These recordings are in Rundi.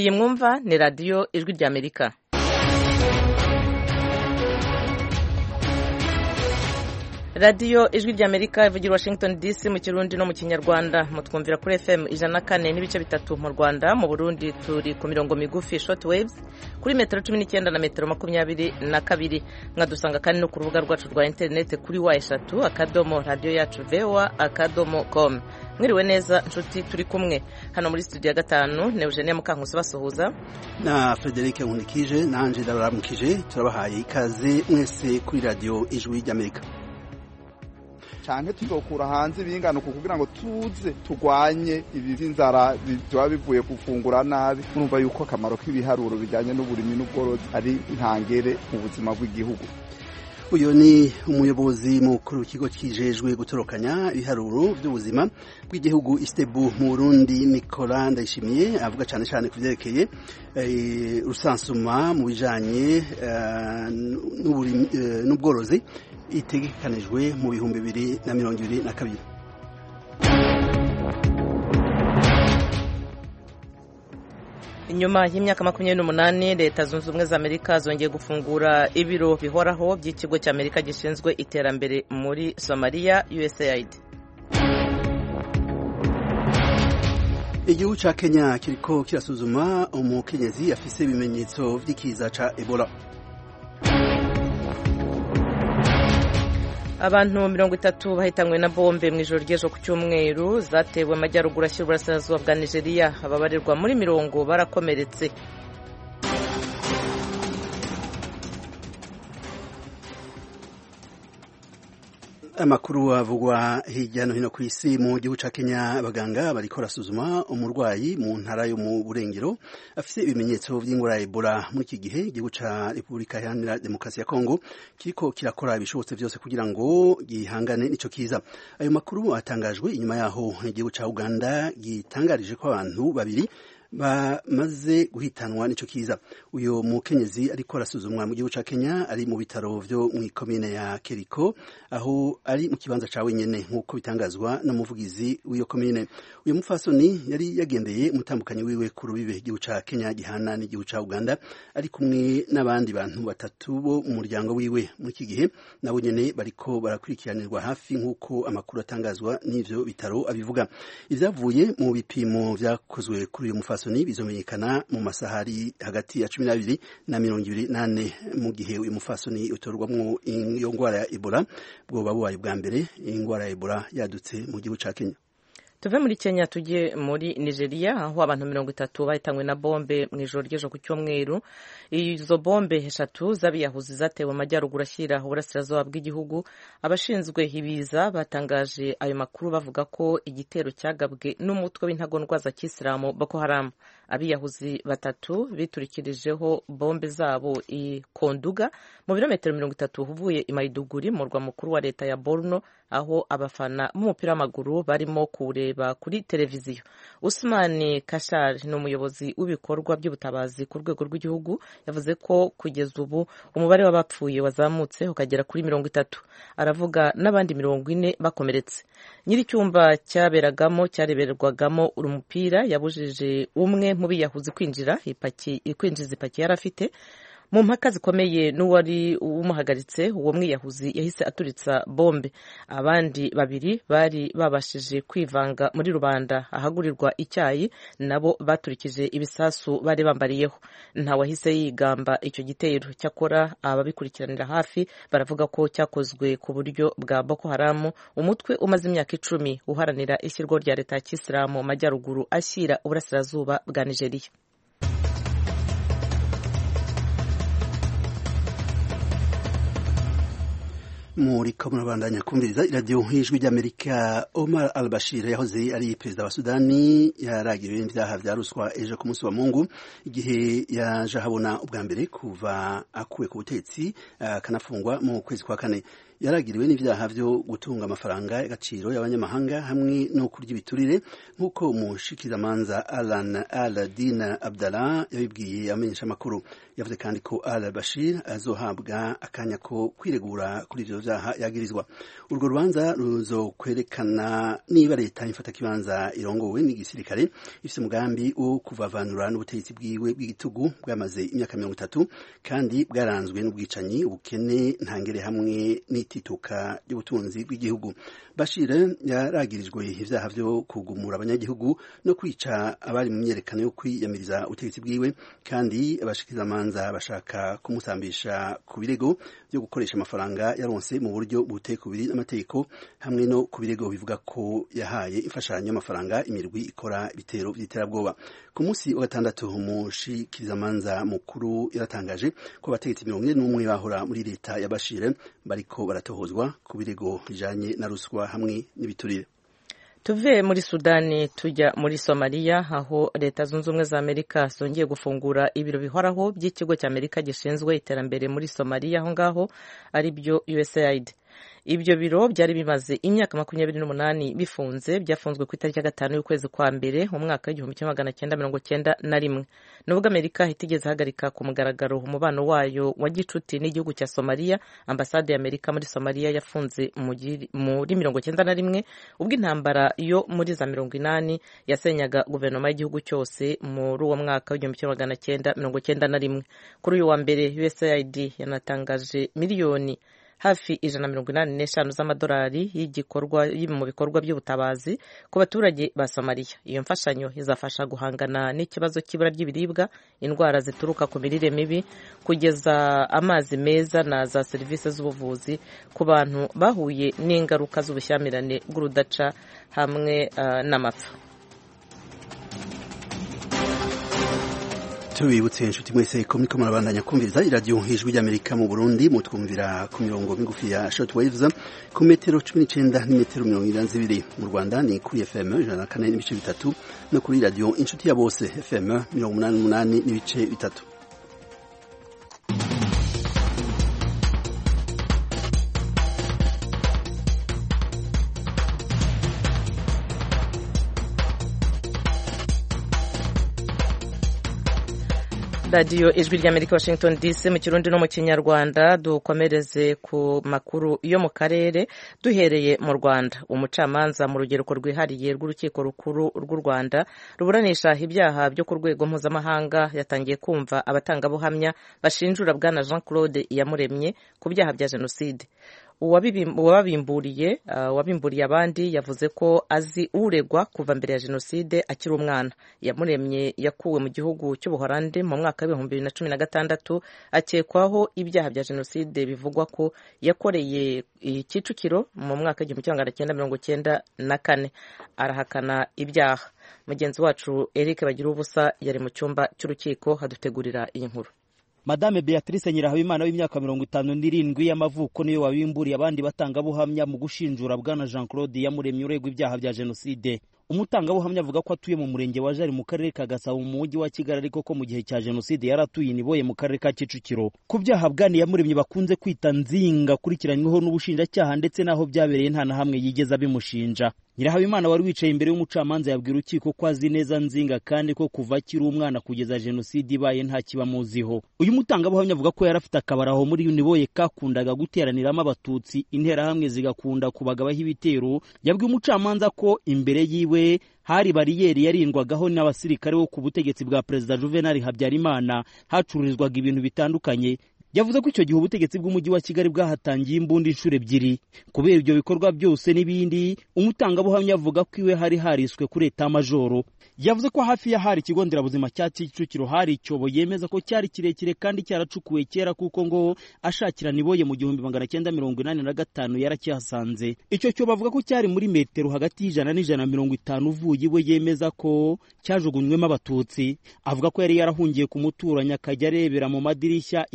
iyi mwumva ni radiyo ijwi ry'amerika radiyo ijwi ry'amerika ivugira washington dc mu kirundi no mu kinyarwanda mutwumvira kuri fm ijana na kane n'ibice bitatu mu rwanda mu burundi turi ku mirongo migufi short waves kuri metero cumi n'icyenda na metero makumyabiri na kabiri mwadusanga kandi no ku rubuga rwacu rwa interineti kuri wa eshatu akadomo radiyo yacu voa akadomo com mwiriwe neza nshuti turi kumwe hano muri studio ya gatanu ni eugenie mukankusi basuhuza na frederic nkunikije na angela baramukije turabahaye ikaze mwese kuri radiyo ijwi ry'amerika canke tuzokura hanze ibinganuko kugira ngo tuze turwanye ibi vy'inzara biba bivuye gufungura nabi murumva yuko akamaro k'ibiharuro bijanye n'uburimyi n'ubworozi ari ntangere mu buzima bw'igihugu uyu ni umuyobozi mukuru w'ikigo kijejwe gutorokanya ibiharuro by'ubuzima bw'igihugu istebu mu burundi nicola ndayishimiye avuga cyane cyane ku byerekeye rusansuma mu bijanye n'ubworozi itegekanijwe mu bihumbi bibiri na mirongo ibiri na kabiri inyuma y'imyaka makumyabiri n'umunani leta zunze ubumwe za amerika zongeye gufungura ibiro bihoraho by'ikigo cy'amerika gishinzwe iterambere muri somaliya usaid igihugu ca kenya kiriko kirasuzuma umukenyezi afise ibimenyetso vy'ikiza ca ebola abantu mirongo itatu bahitanywe na bombe mu ijoro ry'ejo ku cyumweru zatewe amajyaruguru ashyira uburasirazuba bwa nigeria ababarirwa muri mirongo barakomeretse amakuru avugwa hirya no hino ku isi mu gihugu ca Kenya abaganga bariko barasuzuma umurwayi mu ntara yo mu burengero afise ibimenyetso vy'ingwara ya Ebola muri iki gihe igihugu ca Repubulika Iharanira Demokarasi ya Kongo kiriko kirakora ibishobotse vyose kugira ngo gihangane n'ico kiza ayo makuru atangajwe inyuma yaho igihugu ca Uganda gitangarije ko abantu babiri bamaze guhitanwa n'ico kiza uyo mukenyezi ariko arasuzumwa mu gihugu ca Kenya ari mu bitaro vyo mu ikomine ya Keriko aho ari mu kibanza ca wenyene nk'uko bitangazwa n'umuvugizi w'iyo komine uyo mufasoni yari yagendeye umutambukanyi wiwe ku rubibe igihugu ca Kenya gihana n'igihugu ca Uganda ari kumwe n'abandi bantu batatu bo mu muryango wiwe muri iki gihe nabo nyene bariko barakurikiranirwa hafi nk'uko amakuru atangazwa n'ivyo bitaro abivuga ivyavuye mu bipimo vyakozwe kuri uyo mufasoni Fasoni bizomenyekana mu masahari hagati ya cumi n'abiri na mirongo ibiri nane mu gihe uyu mufasoni utorwamwo iyo ngwara ya Ebola bwoba bubaye bwa mbere ingwara ya Ebola yadutse mu gihugu ca Kenya tuve muri kenya tujye muri nigeria aho abantu mirongo itatu bahitanywe na bombe mu ijoro ry'ejo ku cyumweru izo bombe eshatu z'abiyahuzi zatewe amajyaruguru ashyira uburasirazuba bw'igihugu abashinzwe ibiza batangaje ayo makuru bavuga ko igitero cyagabwe n'umutwe w'intagondwa za kisilamu boko haramu abiyahuzi batatu biturikirijeho bombe zabo i konduga mu birometero mirongo itatu uvuye i mayiduguri mu murwa mukuru wa leta ya borno aho abafana b'umupira w'amaguru barimo kuwureba kuri televiziyo usmani kashar ni umuyobozi w'ibikorwa by'ubutabazi ku rwego rw'igihugu yavuze ko kugeza ubu umubare w'abapfuye wazamutse ukagera kuri mirongo itatu aravuga n'abandi mirongo ine bakomeretse nyir'icyumba cyaberagamo cyareberwagamo umupira yabujije umwe mu biyahuzi kwinjira kwinjiza ipaki yari afite mu mpaka zikomeye n'uwari umuhagaritse uwo mwiyahuzi yahise aturitsa bombe abandi babiri bari babashije kwivanga muri rubanda ahagurirwa icyayi nabo baturikije ibisasu bari bambariyeho ntawahise yigamba icyo gitero cyakora ababikurikiranira hafi baravuga ko cyakozwe ku buryo bwa boko haramu umutwe umaze imyaka icumi uharanira ishyirwaho rya leta ya kisilamu mu majyaruguru ashyira uburasirazuba bwa nigeria muri ko murabandanya kumviriza iradiyo nk'ijwi ry'amerika omar al bashir yahoze ari perezida wa sudani yaragiriwe n'ibyaha vya ruswa ejo ku munsi wa mungu igihe yaje ahabona ubwa mbere kuva akuwe ku butetsi akanafungwa mu kwezi kwa kane yaragiriwe n'ivyaha vyo gutunga amafaranga y'agaciro y'abanyamahanga hamwe no kurya ibiturire nk'uko umushikizamanza Alan Al-Din Abdallah yabibwiye amenyesha amakuru yavuze kandi ko Al Bashir azohabwa akanya ko kwiregura kuri ivyo vyaha yagirizwa urwo rubanza ruzokwerekana niba leta ifata kibanza irongowe n'igisirikare ifise umugambi wo kuvavanura n'ubutegetsi bwiwe bw'igitugu bwamaze imyaka mirongo itatu kandi bwaranzwe n'ubwicanyi ubukene ntangere hamwe n'itituka ry'ubutunzi bw'igihugu Bashir yaragirijwe ivyaha vyo kugumura abanyagihugu no kwica abari mu myerekano yo kwiyamiriza ubutegetsi bwiwe kandi abashikirizamanza bashaka kumusambisha ku birego byo gukoresha amafaranga yaronse mu buryo butekubiri n'amategeko hamwe no ku birego bivuga ko yahaye imfashanyo y'amafaranga imirwi ikora ibitero by'iterabwoba ku munsi wa gatandatu umushikirizamanza mukuru yaratangaje ko abategetsi mirongo ine n'umwe bahora muri leta ya Bashir bariko baratohozwa ku birego bijanye na ruswa hamwe n'ibiturire tuve muri sudani tujya muri somaliya aho leta zunze ubumwe za amerika zongeye gufungura ibiro bihoraho by'ikigo cy'amerika gishinzwe iterambere muri somaliya aho ngaho ari byo usaid ibyo biro byari bimaze imyaka makumyabiri n'umunani bifunze byafunzwe ku itariki ya gatanu y'ukwezi kwa mbere mu mwaka w'igihumbi kimwe magana cyenda mirongo cyenda na rimwe nubwo amerika itigeze ihagarika ku mugaragaro umubano wayo wa gicuti n'igihugu cya somaliya ambasade ya amerika muri somaliya yafunze muri mirongo cyenda na rimwe ubwo intambara yo muri za mirongo inani yasenyaga guverinoma y'igihugu cyose muri uwo mwaka w'igihumbi kimwe magana cyenda mirongo cyenda na rimwe kuri uyu wa mbere usaid yanatangaje miliyoni hafi ijana na mirongo inani n'eshanu z'amadolari y'igikorwa mu bikorwa by'ubutabazi ku baturage ba somaliya iyo mfashanyo izafasha guhangana n'ikibazo cy'ibura ry'ibiribwa indwara zituruka ku mirire mibi kugeza amazi meza na za serivisi z'ubuvuzi ku bantu bahuye n'ingaruka z'ubushyamirane bw'urudaca hamwe uh, n'amapfa tubibutse inshuti mwese ko muriko murabandanya kumviriza iradiyo ijwi ry'amerika mu burundi mutwumvira ku mirongo migufi ya short waves ku metero cumi n'icenda n'imetero mirongo ine na zibiri mu rwanda ni kuri fm ijana na kane n'ibice bitatu no kuri radiyo inshuti ya bose fm mirongo umunani n'umunani n'ibice bitatu radiyo ijwi ry'amerika washington dc mu kirundi no mu kinyarwanda dukomereze ku makuru yo mu karere duhereye mu rwanda umucamanza mu rugereko rwihariye rw'urukiko rukuru rw'u rwanda ruburanisha ibyaha byo ku rwego mpuzamahanga yatangiye kumva abatangabuhamya bashinjura bwana jean claude iyamuremye ku byaha bya jenoside uwabimburiye uwabimburiye abandi yavuze ko azi uregwa kuva mbere ya jenoside akiri umwana yamuremye yakuwe mu gihugu cy'ubuhorande mu mwaka w'ibihumbi bibiri na cumi na gatandatu akekwaho ibyaha bya jenoside bivugwa ko yakoreye kicukiro mu mwaka w'igihumbi kimwe magana cyenda mirongo cyenda na kane arahakana ibyaha mugenzi wacu eric bagira ubusa yari mu cyumba cy'urukiko hadutegurira iyi nkuru madame beatrice nyirahabimana w'imyaka mirongo itanu n'irindwi y'amavuko niyo wabimburiye abandi batangabuhamya mu gushinjura bwana jean claude yamuremye uregwa ibyaha bya jenoside umutangabuhamya avuga ko atuye mu murenge wa jari mu karere ka gasabo mu mujyi wa kigali ariko ko mu gihe cya jenoside yari atuye iniboye mu karere ka kicukiro ku byaha bwani yamuremye bakunze kwita nzinga akurikiranyweho n'ubushinjacyaha ndetse n'aho byabereye nta na hamwe yigeze abimushinja nyirahabimana wari wicaye imbere y'umucamanza yabwira urukiko ko azi neza nzinga kandi ko kuva akiri umwana kugeza jenoside ibaye nta kibamuziho uyu mutangabuhamya avuga ko yari afite akabari aho muri uniboye kakundaga guteraniramo abatutsi interahamwe zigakunda kubagabaho ibitero yabwiye umucamanza ko imbere yiwe hari bariyeri yarindwagaho n'abasirikare bo ku butegetsi bwa perezida juvenal habyarimana hacururizwaga ibintu bitandukanye yavuze ko icyo gihe ubutegetsi bw'umujyi wa kigali bwahatangiye imbunda inshuro ebyiri kubera ibyo bikorwa byose n'ibindi umutangabuhamya avuga ko iwe hari hariswe kuri eta majoro yavuze ko hafi ya hari ikigo nderabuzima cya kicukiro hari icyobo yemeza ko cyari kirekire kandi cyaracukuwe kera kuko ngo ashakira niboye mu gihumbi magana cyenda mirongo inani na gatanu yarakihasanze icyo cyobo avuga ko cyari muri metero hagati y'ijana n'ijana mirongo itanu uvuye iwe yemeza ko cyajugunywemo abatutsi avuga ko yari yarahungiye ku muturanyi akajya arebera mu madirishya interahamwe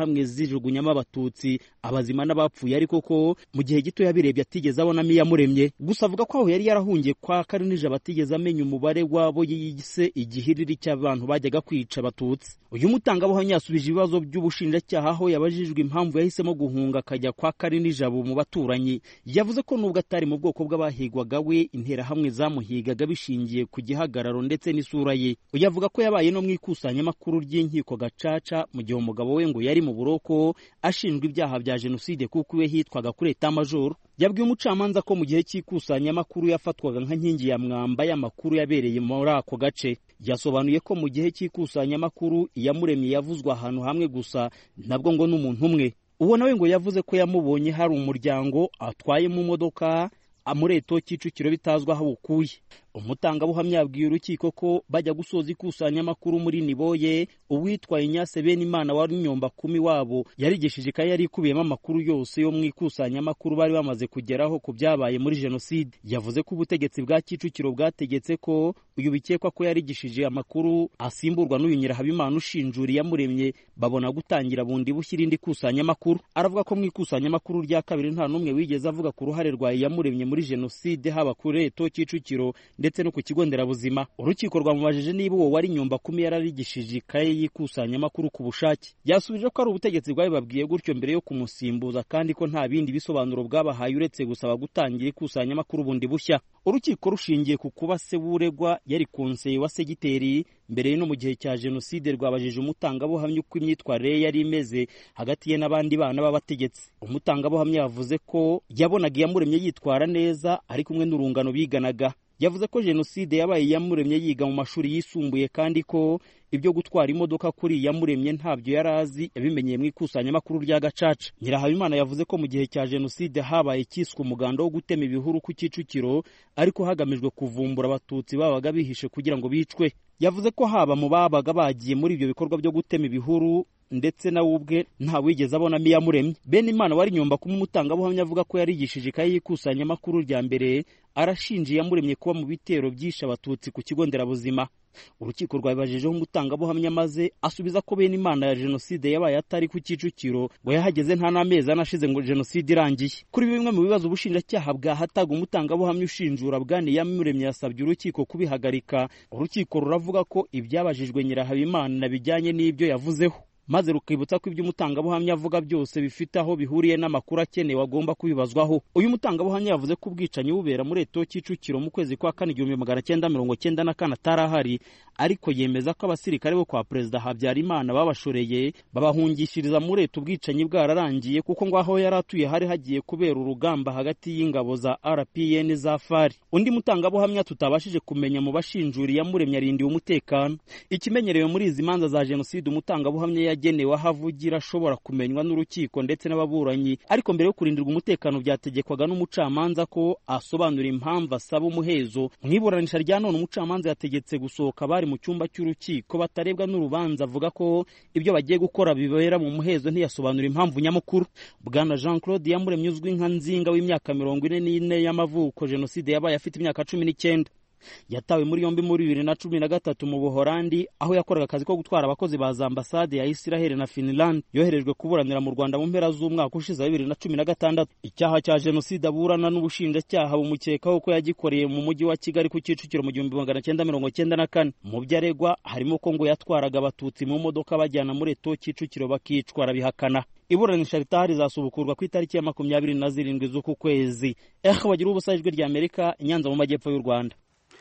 hamwe zijugunyamo abatutsi abazima n'abapfuye ariko ko mu gihe gito yabirebye atigeze abonamo iyamuremye gusa avuga ko aho yari yarahungiye kwa karinija batigeze amenya umubare wabo yise igihiriri cy'abantu bajyaga kwica abatutsi uyu mutangabuhamya yasubije ibibazo by'ubushinjacyaha aho yabajijwe impamvu yahisemo guhunga akajya kwa karinijabo mu baturanyi yavuze ko nubwo atari mu bwoko bw'abahigwaga we interahamwe zamuhigaga bishingiye ku gihagararo ndetse n'isura ye uyu avuga ko yabaye no mu ikusanyamakuru ry'inkiko gacaca mu gihe umugabo we ngo yari mu buroko ashinjwa ibyaha bya jenoside kuko iwe hitwaga kuri eta majoro yabwiye umucamanza ko mu gihe cy'ikusanyamakuru yafatwaga nka nkingi ya mwamba y'amakuru yabereye muri ako gace yasobanuye ko mu gihe cy'ikusanyamakuru iyamuremye yavuzwe ahantu hamwe gusa nabwo ngo n'umuntu umwe uwo nawe ngo yavuze ko yamubonye hari umuryango atwaye mu modoka amureto kicukiro bitazwi aho awukuye umutangabuhamya yabwiye urukiko ko bajya gusoza ikusanyamakuru muri niboye uwitwa inyase bene imana wari nyomba kumi wabo yarigishije ikaye yari ikubiyemo amakuru yose yo mu ikusanyamakuru bari bamaze kugeraho ku byabaye muri jenoside yavuze ko ubutegetsi bwa kicukiro bwategetse ko uyu bikekwa ko yarigishije amakuru asimburwa n'uyu nyirahabimana ushinjura iyamuremye babona gutangira bundi bushya irindi kusanyamakuru aravuga ko mu ikusanyamakuru rya kabiri nta n'umwe wigeze avuga ku ruhare rwa iyamuremye muri jenoside haba kuri reto kicukiro ndetse no ku kigo nderabuzima urukiko rwamubajije niba uwo wari nyumba kumi yararigishije ikaye y'ikusanyamakuru ku bushake yasubije ko ari ubutegetsi bwabibabwiye gutyo mbere yo kumusimbuza kandi ko nta bindi bisobanuro bwabahaye uretse gusaba gutangira ikusanyamakuru bundi bushya urukiko rushingiye ku kuba se w'uregwa yari konseye wa segiteri mbere no mu gihe cya jenoside rwabajije umutangabuhamya uko imyitwarire ye yari imeze hagati ye n'abandi bana b'abategetsi umutangabuhamya yavuze ko yabonaga iyamuremye yitwara neza ari kumwe n'urungano biganaga yavuze ko jenoside yabaye iyamuremye yiga mu mashuri yisumbuye kandi ko ibyo gutwara imodoka kuri iyamuremye ntabyo yari azi yabimenyeye mu ikusanyamakuru rya gacaca nyirahabimana yavuze ko mu gihe cya jenoside habaye cyiswe umuganda wo gutema ibihuru ku kicukiro ariko hagamijwe kuvumbura abatutsi babaga bihishe kugira ngo bicwe yavuze ko haba mu babaga bagiye muri ibyo bikorwa byo gutema ibihuru ndetse nawe ubwe nta wigeze abonamo iyamuremye bene imana wari nyumba kuma umutangabuhamya avuga ko yarigishije ikaye y'ikusanyamakuru rya mbere arashinja iyamuremye kuba mu bitero byishe abatutsi ku kigo nderabuzima urukiko rwabibajijeho umutangabuhamya maze asubiza ko bene imana ya jenoside yabaye atari ku kicukiro ngo yahageze nta n'amezi anashize ngo jenoside irangiye kuri bimwe mu bibazo ubushinjacyaha bwahataga umutangabuhamya ushinjura bwane yamuremye yasabye urukiko kubihagarika urukiko ruravuga ko ibyabajijwe nyirahabimana bijyanye n'ibyo yavuzeho maze rukibutsa ko ibyo umutangabuhamya avuga byose bifite aho bihuriye n'amakuru akenewe agomba kubibazwaho uyu mutangabuhamya yavuze ko ubwicanyi bubera muri eto kicukiro mu kwezi kwa kane igihumbi magana cyenda mirongo cyenda na kane atari ahari ariko yemeza ko abasirikare bo kwa perezida habyarimana babashoreye babahungishiriza muri eto ubwicanyi bwararangiye kuko ngo aho yari atuye hari hagiye kubera urugamba hagati y'ingabo za rpn za fari undi mutangabuhamya tutabashije kumenya mu bashinjura iyamuremye arindiwe umutekano ikimenyerewe muri izi manza za jenoside umutangabuhamya yagenewe aho avugira ashobora kumenywa n'urukiko ndetse n'ababuranyi ariko mbere yo kurindirwa umutekano byategekwaga n'umucamanza ko asobanura impamvu asaba umuhezo mu iburanisha rya none umucamanza yategetse gusohoka bari mu cyumba cy'urukiko batarebwa n'urubanza avuga ko ibyo bagiye gukora bibera mu muhezo ntiyasobanura impamvu nyamukuru bwana jean claude yamuremye uzwi nka nzinga w'imyaka mirongo ine n'ine y'amavuko jenoside yabaye afite imyaka cumi n'icyenda yatawe muri yombi muri bibiri na cumi na gatatu mu buhorandi aho yakoraga akazi ko gutwara abakozi ba za ambasade ya isiraheli na finland yoherejwe kuburanira mu rwanda mu mpera z'umwaka ushize wa bibiri na cumi na gatandatu icyaha cya jenoside aburana n'ubushinjacyaha bumukekaho ko yagikoreye mu mujyi wa kigali ku kicukiro mu gihumbi magana cyenda mirongo cyenda na kane mu byo aregwa harimo ko ngo yatwaraga abatutsi mu modoka bajyana muri eto kicukiro bakicwa arabihakana iburanisha ritaha rizasubukurwa ku itariki ya makumyabiri na zirindwi z'uku kwezi ehe bagira ubusa ijwi rya amerika inyanza mu majyepfo y'u rwanda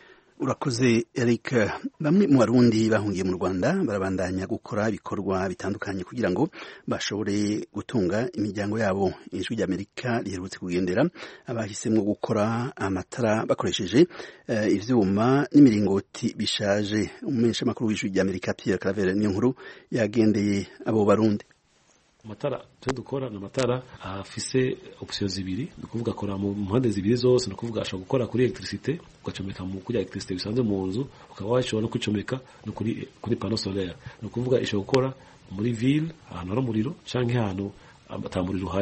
urakoze eric bamwe mu barundi bahungiye mu rwanda barabandanya gukora ibikorwa bitandukanye kugira ngo bashobore gutunga imiryango yabo ijwi ry'amerika riherutse kugendera abahisemo gukora amatara bakoresheje uh, ivyuma n'imiringoti bishaje umumenyeshamakuru w'ijwi ry'amerika pierre claver niyo nkuru yagendeye abo barundi amatara twe dukora ni amatara afise opsiyo zibiri ni ukuvuga akora mu mpande zibiri zose ni ukuvuga ashobora gukora kuri electricité ugacomeka mu kuri electricité bisanzwe mu nzu ukaba washobora no kwicomeka no kuri kuri pano solaire ni ukuvuga ishobora gukora muri ville ahantu hari umuriro canke ahantu ata muriro uhari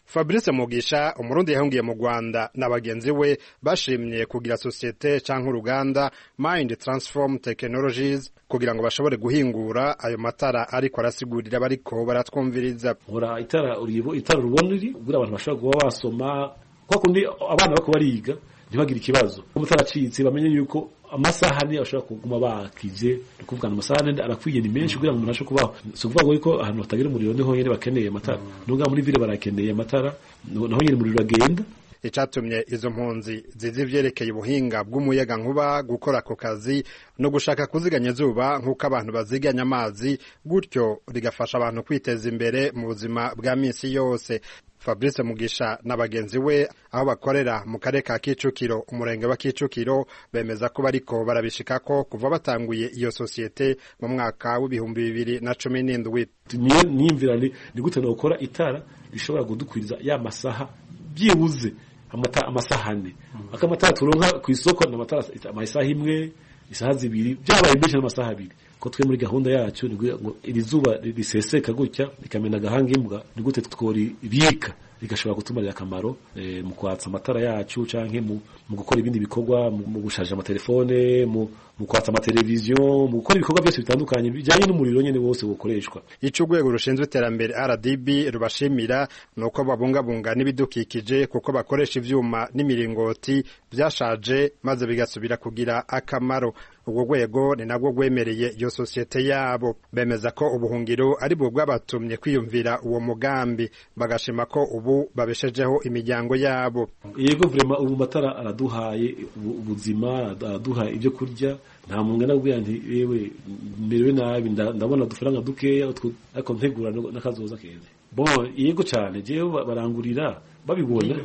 fabrice mugisha umurundi yahungiye mu rwanda na bagenzi we bashimye kugira sosiyete canke uruganda mind transform technologies kugira ngo bashobore guhingura ayo matara ariko arasigurira bariko baratwumviriza nkora itara uribo itara rubona riri kugira abantu bashobora kuba basoma kwa kundi abana bako bariga ntibagire ikibazo umutara acitse bamenye yuko amasaha ni ashobora kuguma bakije ni kuvuga ngo amasaha arakwiye ni menshi kugira ngo umuntu ashe kubaho si ukuvuga ngo yuko ahantu hatagira umuriro niho nyene bakeneye amatara nubwo muri vile barakeneye amatara naho nyene umuriro uragenda icatumye izo mpunzi zizi ivyerekeye ubuhinga bw'umuyaga nkuba gukora ako kazi no gushaka kuziganya izuba nk'uko abantu baziganya amazi gutyo rigafasha abantu kwiteza imbere mu buzima bwa misi yose fabrice mugisha na bagenzi we aho bakorera mu karere ka kicukiro umurenge wa kicukiro bemeza ko bariko barabishikako kuva batanguye iyo sosiyete mu mwaka w'ibihumbi bibiri na cumi n'indwi niyo niyumvira ni gute nokora itara rishobora kudukwiriza ya masaha byibuze amasaha ane akamatara turonka ku isoko ni amatara amasaha imwe isaha zibiri byabaye menshi n'amasaha abiri ko twe muri gahunda yacu ni ngo iri zuba riseseka gutya rikamena agahanga imbwa ni gute tworibika rigashobora kutumarira akamaro mu kwatsa amatara yacu canke mu gukora ibindi bikorwa mu gusharija amatelefone mu kwatsa amateleviziyo mu gukora ibikorwa byose bitandukanye bijyanye n'umuriro nyene wose bukoreshwa ico urwego rushinzwe iterambere RDB rubashimira ni uko babungabunga n'ibidukikije kuko bakoresha ivyuma n'imiringoti vyashaje maze bigasubira kugira akamaro ubwo rwego ni nabwo rwemereye iyo sosiyete yabo bemeza ko ubuhungiro ari bwo bwabatumye kwiyumvira uwo mugambi bagashima ko ubu babeshejeho imiryango yabo yego vrema ubu matara araduhaye ubuzima araduha ibyo kurya nta muntu nabwira nti yewe merewe nabi ndabona udufaranga dukeya ariko ntegura n'akazoza keza bon yego cyane jewe barangurira babibona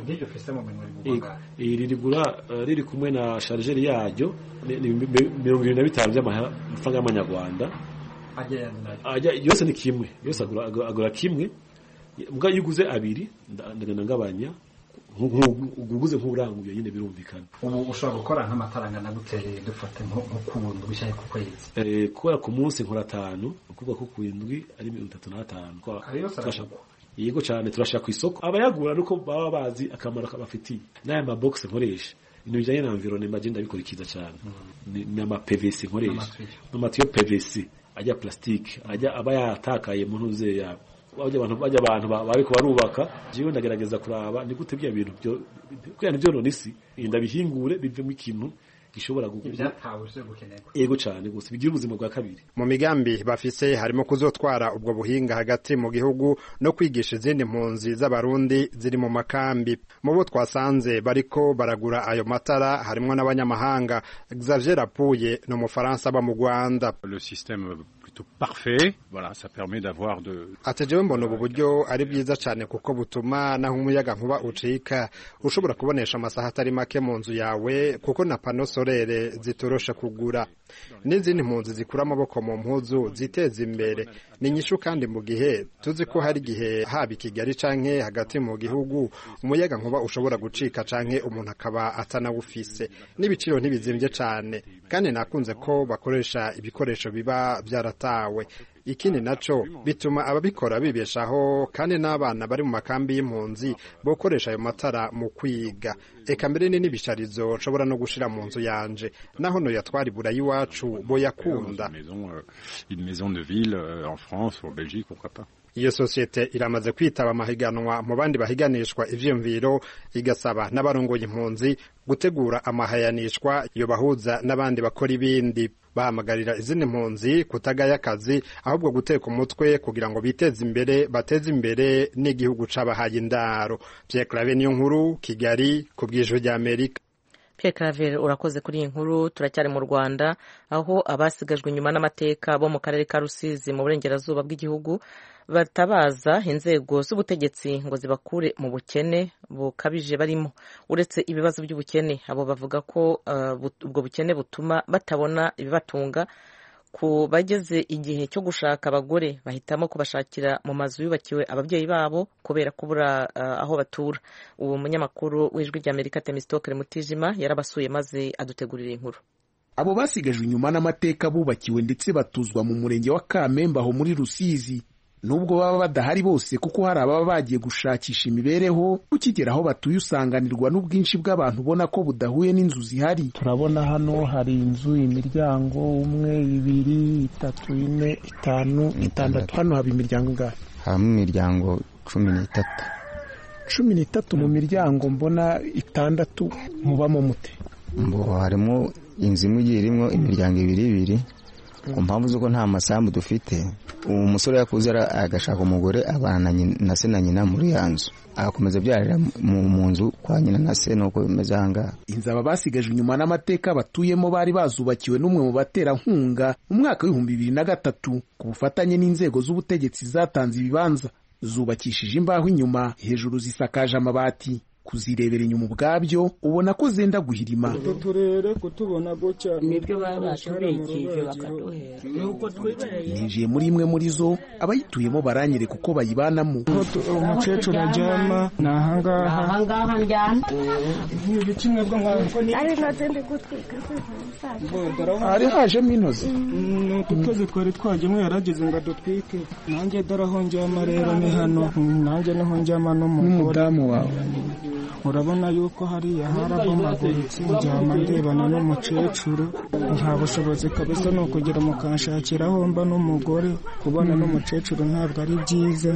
iri rigura riri kumwe na sharijeri yaryo mirongo irindwi na bitanu by'amafaranga y'amanyarwanda yose ni kimwe yose agura kimwe mbwa iyo uguze abiri ndagenda ngabanya uguze nk'uranguye nyine birumvikana ubu ushobora gukora nk'amatara angana gute dufate nko ku ndwi bishaye ku kwezi kubera ku munsi nkora atanu ukuvuga ko ku indwi ari mirongo itatu n'atanu yego cyane turashaka ku isoko abayagura nuko baba bazi akamaro kabafitiye n'aya mabogisi nkoresha ibintu bijyanye na environnement agenda bikurikiza cyane ni ama PVC nkoresha n'amatiyo PVC ajya plastique ajya aba yatakaye mu ntuze yabo bajya abantu bajya abantu bariko barubaka jewe ndagerageza kuraba ni gute bya bintu byo kugira nivyo none isi ndabihingure bivemo ikintu gishobora ego cyane gusa bigira ubuzima bwa kabiri mu migambi bafise harimo kuzotwara ubwo buhinga hagati mu gihugu no kwigisha izindi mpunzi z'abarundi ziri mu makambi mu bo twasanze bariko baragura ayo matara harimo n'abanyamahanga Xavier Rapuye ni umufaransa aba mu Rwanda parfait voilà ça permet d'avoir de ati jewe mbona ubu buryo ari byiza cyane kuko butuma naho umuyaga nkuba ucika ushobora kubonesha amasaha atari make mu nzu yawe kuko na pano sorere zitorosha kugura n'izindi mpunzi zikura amaboko mu mpuzu ziteza imbere ni nyishu kandi mu gihe tuzi ko hari igihe haba i Kigali canke hagati mu gihugu umuyaga nkuba ushobora gucika canke umuntu akaba atanawufise n'ibiciro ntibizimvye cane kandi nakunze ko bakoresha ibikoresho biba byaratawe ikindi naco bituma ababikora bibeshaho kandi n'abana bari mu makambi y'impunzi bokoresha ayo matara mu kwiga eka mbere ni n'ibisharizo nshobora no gushira mu nzu yanje naho no yatwara ibura y'iwacu boyakunda une maison de ville en France ou en Belgique pourquoi pas iyo sosiyete iramaze kwitaba amahiganwa mu bandi bahiganishwa ivyiyumviro igasaba n'abarongoye impunzi gutegura amahayanishwa yo bahuza n'abandi bakora ibindi bahamagarira izindi mpunzi kutagaya akazi ahubwo guteka umutwe kugira ngo biteze imbere bateze imbere n'igihugu c'abahaye indaro Pierre Claver niyo nkuru Kigali ku bw'ijwi rya Amerika Pierre Claver urakoze kuri iyi nkuru turacyari mu Rwanda aho abasigajwe inyuma n'amateka bo mu karere ka Rusizi mu burengerazuba bw'igihugu batabaza inzego z'ubutegetsi ngo zibakure mu bukene bukabije barimo uretse ibibazo by'ubukene abo bavuga ko ubwo bukene butuma batabona ibibatunga ku bageze igihe cyo gushaka abagore bahitamo kubashakira mu mazu yubakiwe ababyeyi babo kubera kubura aho batura uwo munyamakuru w'ijwi ry'amerika temistokere mutijima yarabasuye maze adutegurira inkuru abo basigajwe inyuma n'amateka bubakiwe ndetse batuzwa mu murenge wa kamembe aho muri rusizi nubwo baba badahari bose kuko hari ababa bagiye gushakisha imibereho ukigera aho batuye usanganirwa n'ubwinshi bw'abantu ubona ko budahuye n'inzu zihari turabona hano hari inzu imiryango umwe ibiri itatu ine itanu itandatu hano haba imiryango ingahe habamo imiryango cumi n'itatu cumi n'itatu mu miryango mbona itandatu mubamo mute ngo harimo inzu imwe igiye irimo imiryango ibiri ibiri ku mpamvu z'uko nta masambu dufite uwo musore yakuze agashaka umugore abana na se na nyina muri ya nzu agakomeza abyarira mu nzu kwa nyina na se nuko bimeze aha ngaha inzu aba basigajwe inyuma n'amateka batuyemo bari bazubakiwe n'umwe mu baterankunga mu mwaka w'ibihumbi bibiri na gatatu ku bufatanye n'inzego z'ubutegetsi zatanze ibibanza zubakishije imbaho inyuma hejuru zisakaje amabati kuzirebera inyuma ubwabyo ubona ko zenda guhirima utu turere kutubona gutya nibyo baba batubikije bakaduhera nuko twibereye ninjiye muri imwe muri zo abayituyemo baranyereka uko bayibanamo umukecuru aryama ni ahangaha ahangaha njyana ibi kimwe bwo nkaho ari intozi ndi gutwika hari hajemo intozi ni ututozi twari twajyemo yarageze ngo adutwike nanjye dore aho njyama rero ni hano nanjye niho njyama n'umugore n'umudamu wawe urabona yuko hariya harabomaguritse njyama ndebana n'umukecuru nta bushobozi kabisa ni ukugera mukanshakira aho mba n'umugore kubona n'umukecuru ntabwo ari byiza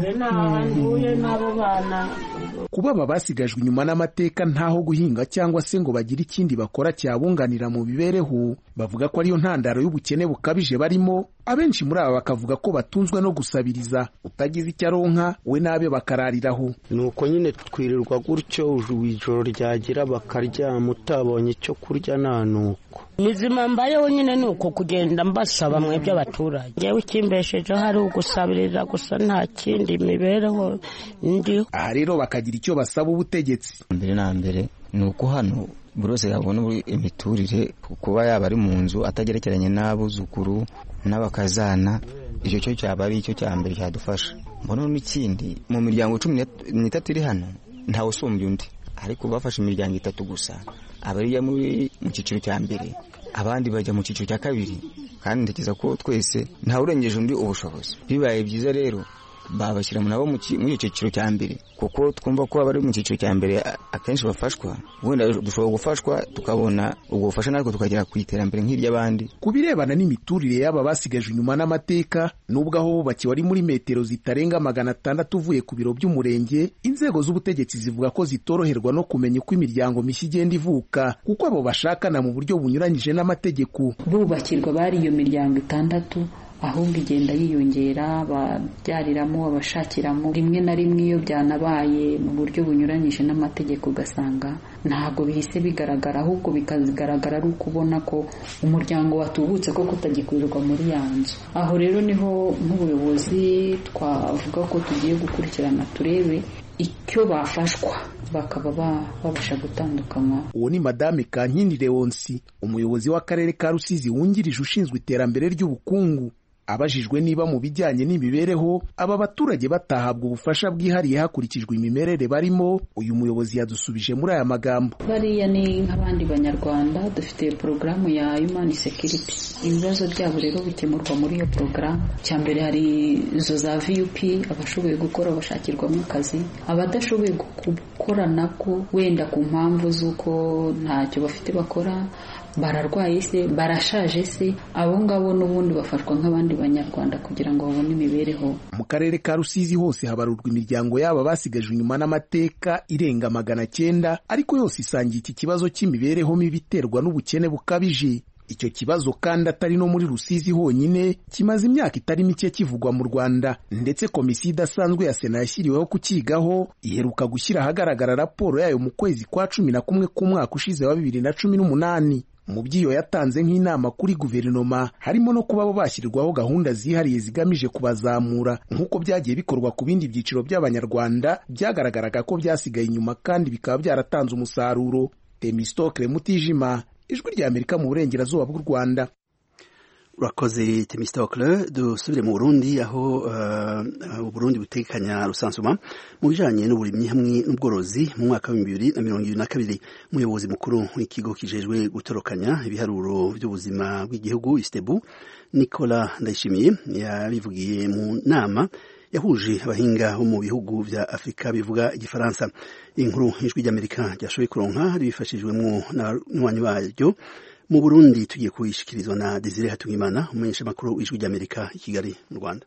kuba aba basigajwe inyuma n'amateka ntaho guhinga cyangwa se ngo bagire ikindi bakora cyabunganira mu mibereho bavuga ko ariyo ntandaro y'ubukene bukabije barimo abenshi muri aba bakavuga ko batunzwe no gusabiriza utagize icyo aronka we n'abe bakarariraho ni uko nyine twirirwa gutyo ijoro ryagira bakaryama utabonye icyo kurya nta nuko mizima mbayeho nyine ni uko kugenda mbasaba mwebwe abaturage ngewe ikimbeshejeho ari ugusabiriza gusa nta kindi mibereho ndiho aha rero bakagira icyo basaba ubutegetsi mbere na mbere ni uko hano buri wese yabona imiturire kuba yaba ari mu nzu atagerekeranye n'abuzukuru n'abakazana icyo cyo cyaba ari icyo cya mbere cyadufasha mbona n'ikindi mu miryango cumi n'itatu iri hano ntawe usumbya undi ariko bafashe imiryango itatu gusa abajya muri mu cyiciro cya mbere abandi bajya mu cyiciro cya kabiri kandi ntekereza ko twese ntawe urengeje undi ubushobozi bibaye byiza rero babashyira nabo muri icyo cyiciro cya mbere kuko twumva ko abari mu cyiciro cya mbere akenshi bafashwa wenda dushobora gufashwa tukabona ubwo bufasha natwe tukagera ku iterambere nk'iry'abandi ku birebana n'imiturire y'aba basigajwe inyuma n'amateka nubwo aho bubakiwe ari muri metero zitarenga magana atandatu uvuye ku biro by'umurenge inzego z'ubutegetsi zivuga ko zitoroherwa no kumenya uko imiryango mishya igenda ivuka kuko abo bashakana mu buryo bunyuranyije n'amategeko bubakirwa bari iyo miryango itandatu ahubwo igenda yiyongera ababyariramo abashakiramo rimwe na rimwe iyo byanabaye mu buryo bunyuranyije n'amategeko ugasanga ntabwo bihise bigaragara ahubwo bikagaragara ari uko ubona ko umuryango watubutse ko kutagikurirwa muri ya nzu aho rero niho nk'ubuyobozi twavuga ko tugiye gukurikirana turebe icyo bafashwa bakaba babasha gutandukanywa uwo ni madame kankindi leonsi umuyobozi w'akarere ka rusizi wungirije ushinzwe iterambere ry'ubukungu abajijwe niba mu bijyanye n'imibereho aba baturage batahabwa ubufasha bwihariye hakurikijwe imimerere barimo uyu muyobozi yadusubije muri aya magambo bariya ni nk'abandi banyarwanda dufite porogaramu ya human security ibibazo byabo rero bikemurwa muri iyo porogaramu cya mbere hari izo za vup abashoboye gukora bashakirwamo akazi abadashoboye gukora nabwo wenda ku mpamvu z'uko ntacyo bafite bakora bararwaye se barashaje se abo ngabo n'ubundi bafashwa nk'abandi banyarwanda kugira ngo babone imibereho mu karere ka rusizi hose habarurwa imiryango yabo basigajwe inyuma n'amateka irenga magana cyenda ariko yose isangiye iki kibazo cy'imibereho mibi iterwa n'ubukene bukabije icyo kibazo kandi atari no muri rusizi honyine kimaze imyaka itari mike kivugwa mu rwanda ndetse komisiyo idasanzwe ya sena yashyiriweho kukigaho iheruka gushyira ahagaragara raporo yayo mu kwezi kwa cumi na kumwe k'umwaka ushize wa bibiri na cumi n'umunani mu by'iyo yatanze nk'inama kuri guverinoma harimo no kuba bo bashyirirwaho gahunda zihariye zigamije kubazamura nk'uko byagiye bikorwa ku bindi byiciro by'abanyarwanda byagaragaraga ko byasigaye inyuma kandi bikaba byaratanze umusaruro temistokle mutijima ijwi rya amerika mu burengerazuba bw'u rwanda urakoze temistokle dusubire mu burundi aho uburundi butekanya rusansuma mu bijanye n'uburimyi hamwe n'ubworozi mu mwaka w'ibihumbi bibiri na mirongo ibiri na kabiri umuyobozi mukuru w'ikigo kijejwe gutorokanya ibiharuro by'ubuzima bw'igihugu istebu nicola ndayishimiye yabivugiye mu nama yahuje abahinga bo mu bihugu vya afurika bivuga igifaransa inkuru ijwi ry'amerika ryashoboye kuronka ribifashijwemwo n'abanywanyi baryo mu burundi tugiye kuyishikirizwa na desire hatungimana umumenyeshamakuru w'ijwi ry'amerika i kigali mu rwanda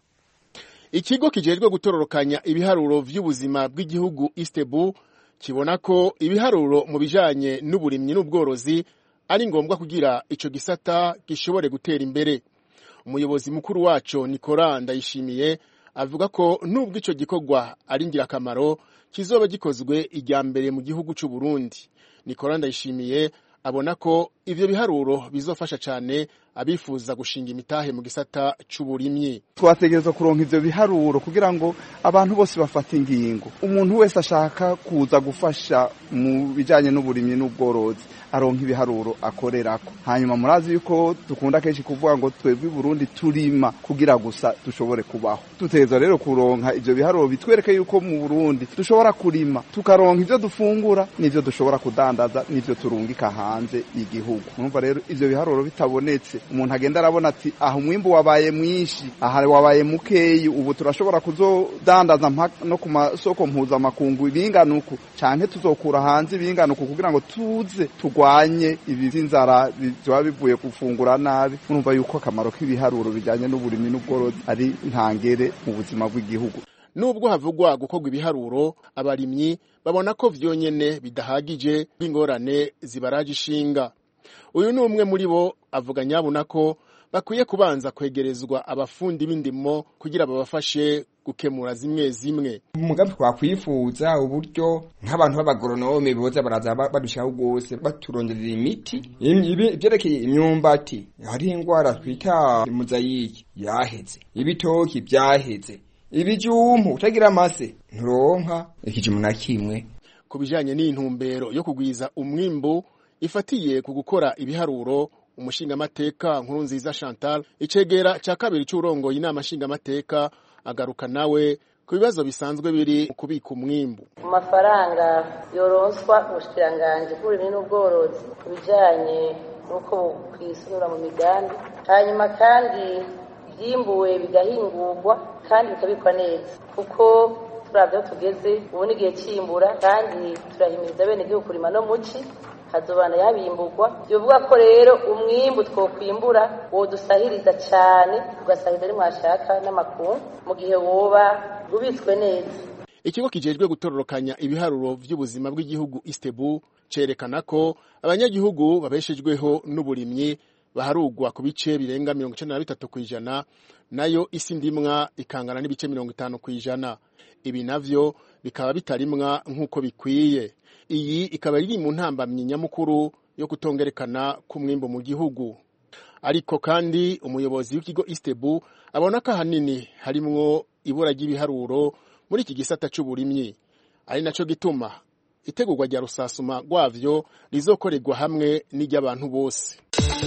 ikigo kijejwe gutororokanya ibiharuro vy'ubuzima bw'igihugu istebu kibona ko ibiharuro mu bijanye n'uburimyi n'ubworozi ari ngombwa kugira ico gisata gishobore gutera imbere umuyobozi mukuru waco nikora ndayishimiye avuga ko nubwo ico gikorwa ari ngirakamaro kizoba gikozwe ijya mbere mu gihugu c'u Burundi nikora ndayishimiye abona ko ivyo biharuro bizofasha cane abifuza gushinga imitahe mu gisata c'uburimyi twategerezwa kuronka ivyo biharuro kugira ngo abantu bose bafate ingingo umuntu wese ashaka kuza gufasha mu bijanye n'uburimyi n'ubworozi aronka ibiharuro akorerako hanyuma murazi yuko dukunda kenshi kuvuga ngo twebwe i Burundi turima kugira gusa dushobore kubaho dutegerezwa rero kuronka ivyo biharuro bitwereke yuko mu Burundi dushobora kurima tukaronka ivyo dufungura n'ivyo dushobora kudandaza n'ivyo turungika hanze y'igihugu numva rero ivyo biharuro bitabonetse umuntu agenda arabona ati aha umwimbu wabaye mwinshi aha wabaye mukeyi ubu turashobora kuzodandaza no ku masoko mpuzamakungu ibinganuku canke tuzokura hanze ibinganuku kugira ngo tuze turwanye ibi vy'inzara biba bivuye gufungura nabi murumva yuko akamaro k'ibiharuro bijanye n'uburimyi n'ubworozi ari ntangere mu buzima bw'igihugu nubwo havugwa gukorwa ibiharuro abarimyi babona ko vyonyene bidahagije bw'ingorane zibaraje ishinga uyu ni umwe muri bo avuga nyabuna ko bakwiye kubanza kwegerezwa abafundi b'indimo kugira babafashe gukemura zimwe zimwe umugambi twakwifuza uburyo nk'abantu b'abagoronome boza baraza badushaho rwose baturonderera imiti ivyerekeye imyumbati hari ingwara twita muzayiki yaheze ibitoki vyaheze ibijumpu utagira amase nturonka ikijumu na kimwe ku bijanye n'intumbero yo kugwiza umwimbu ifatiye ku gukora ibiharuro umushingamateka nkuru nziza Chantal icegera ca kabiri c'urongoye inama nshingamateka agaruka nawe ku bibazo bisanzwe biri mu kubika umwimbu mu mafaranga yoronswa ubushikiranganji bw'uburimyi n'ubworozi ku bijanye n'uko bukwisunura mu migambi hanyuma kandi ivyimbuwe bigahingurwa kandi bikabikwa neza kuko turavye aho tugeze ubu ni igihe c'imbura kandi turahimiriza bene igihugu kurima no muci hazobana yabimburwa bivuga ko rero umwimbu twokwimbura wodusahiriza cane ugasahiriza ari mwashaka n'amakungu mu gihe woba ubitswe neza ikigo kijejwe gutororokanya ibiharuro vy'ubuzima bw'igihugu istebu cerekana ko abanyagihugu babeshejweho n'uburimyi baharugwa ku bice birenga mirongo icenda na bitatu kw'ijana nayo isi ndimwa ikangana n'ibice mirongo itanu kw'ijana ibi navyo bikaba bitarimwa nk'uko bikwiye iyi ikaba iri mu ntambamyi nyamukuru yo kutongerekana k'umwimbo mu gihugu ariko kandi umuyobozi w'ikigo istebu abona ko ahanini harimwo ibura ry'ibiharuro muri iki gisata c'uburimyi ari naco gituma itegurwa rya rusasuma rwavyo rizokorerwa hamwe n'iry'abantu bose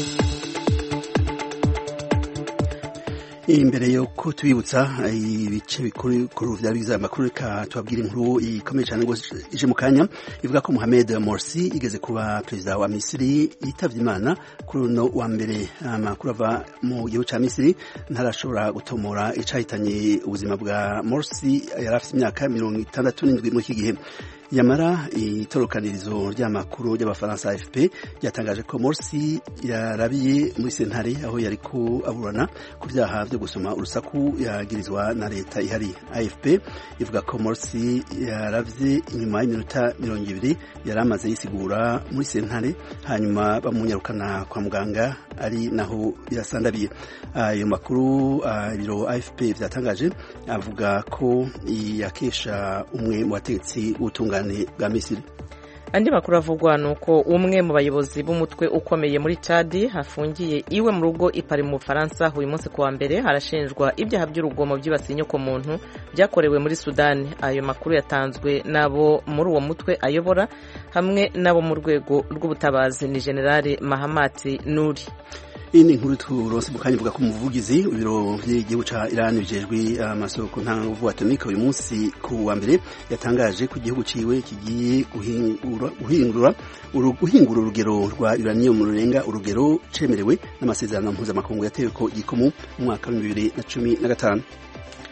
imbere yo kutubibutsa ibice bikuru vya biza amakuru reka tubabwire inkuru ikomeye cyane rwose ije mu kanya ivuga ko Mohamed Morsi igeze kuba perezida wa Misiri yitavye Imana kuri uno wa mbere amakuru ava mu gihugu ca Misiri ntarashobora gutomora icahitanye ubuzima bwa Morsi yari afite imyaka mirongo itandatu n'indwi muri iki gihe yamara itorokanirizo ry'amakuru ry'abafaransa AFP ryatangaje ko Morsi yarabiye muri sentare aho yari ko aburana ku vyaha vyo gusoma urusaku yagirizwa na leta ihari AFP ivuga ko Morsi yaravye inyuma y'iminota mirongo ibiri yari amaze yisigura muri sentare hanyuma bamunyarukana kwa muganga ari naho birasandabiye ayo makuru ibiro AFP vyatangaje avuga ko yakesha umwe mu bategetsi b'ubutungane bwa Misiri andi makuru avugwa ni uko umwe mu bayobozi b'umutwe ukomeye muri Chad hafungiye iwe mu rugo ipari mu Bufaransa uyu munsi kuwa mbere harashinjwa ibyaha by'urugomo byibasiye inyokomuntu byakorewe muri Sudani ayo makuru yatanzwe n'abo muri uwo mutwe ayobora hamwe n'abo mu rwego rw'ubutabazi ni Generale Mahamati Nuri iyi ni inkuru turonse mu kanya ivuga ko umuvugizi ibiro by'igihugu ca Iran bijejwe amasoko ntanguvu atomika uyu munsi ku wa mbere yatangaje ko igihugu ciwe kigiye guhingura guhingura urugero rwa uranium rurenga urugero cemerewe n'amasezerano mpuzamakungu yatewe ko gikomu mu mwaka wa bibiri na cumi na gatanu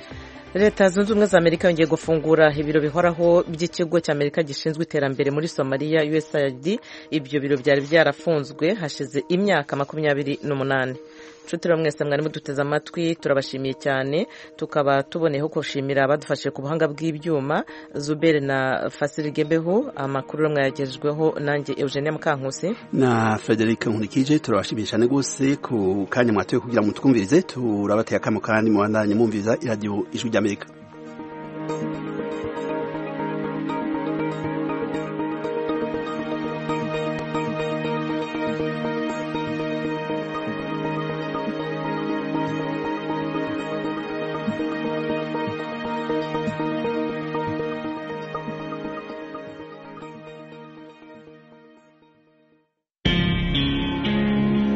leta zunze ubumwe za amerika yongeye gufungura ibiro bihoraho by'ikigo cy'amerika gishinzwe iterambere muri somaliya usaid ibyo biro byari byarafunzwe hashize imyaka makumyabiri n'umunani nshuti mwese mwari muduteze amatwi turabashimiye cyane tukaba tuboneyeho gushimira abadufashije ku buhanga bw'ibyuma zubere na fasirigebeho amakuru mwayagejweho nanjye eugenia mukankusi na frederic nkurikije turabashimiye cyane rwose ku kanya mwatoye kugira ngo twumvirize turabateye akamo kandi mubandanye mwumviriza iradiyo ijwi ry'amerika